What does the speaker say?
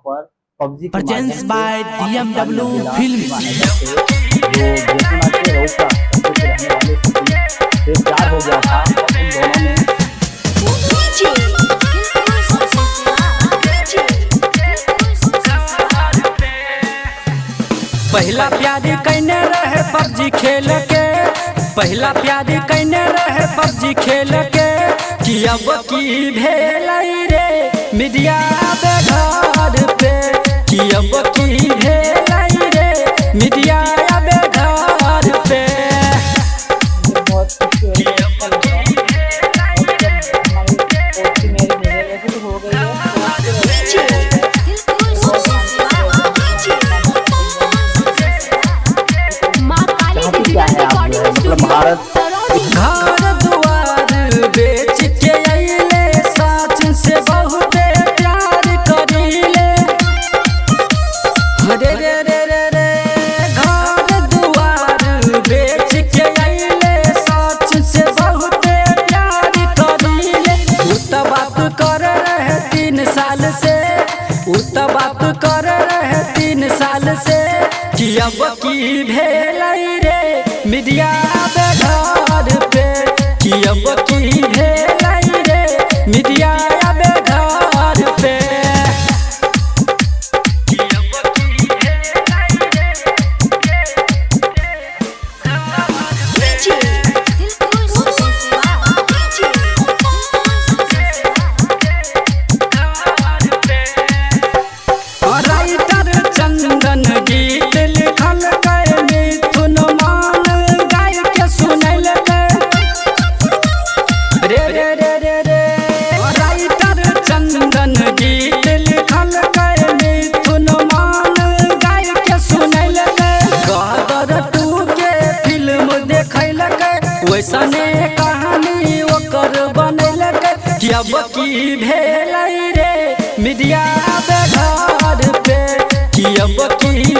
पर पबजी के Presents माध्यम by से DMW जिला Films। जो बेतुना के रौका क्षेत्र के रहने वाले सतीश से प्यार हो गया था और उन दोनों ने पहला प्यारी कैने रहे पबजी खेल के पहला प्यारी कैने रहे पबजी खेल के कि अब की भेल रे मीडिया बेघर पे कि अब की भेल रे मीडिया बेघर पे मुझे बहुत खुशी हो रही है अच्छा लग रहा है और जब हमारी दोस्ती मेरी मिले वैसे तो हो गई है चाहती क्या है आप जो है मतलब भारत घर दुआर बेच के अइले साच से बहुते प्यार करीले रे रे रे रे रे घर दुआर बेच के अइले साच से बहुते प्यार करीले उ त बात कर रहे तीन साल से उ त बात कर रहे तीन साल से कि अब की भेल रे मीडिया बेघर पे कि अब की भेल रे मीडिया बेघर पे कि अब की भेल रे राइटर चंदन गीत लिखल गए मिथुन मान गाय के सुनल रे रे रे रे रे राइटर चंदन गीत लिखल गए मिथुन मान गाय के सुनल गदर टू के फिल्म देखल वैसने कहानी ओकर बनल कि अब की भेल रे मीडिया बेघर पे कि अब की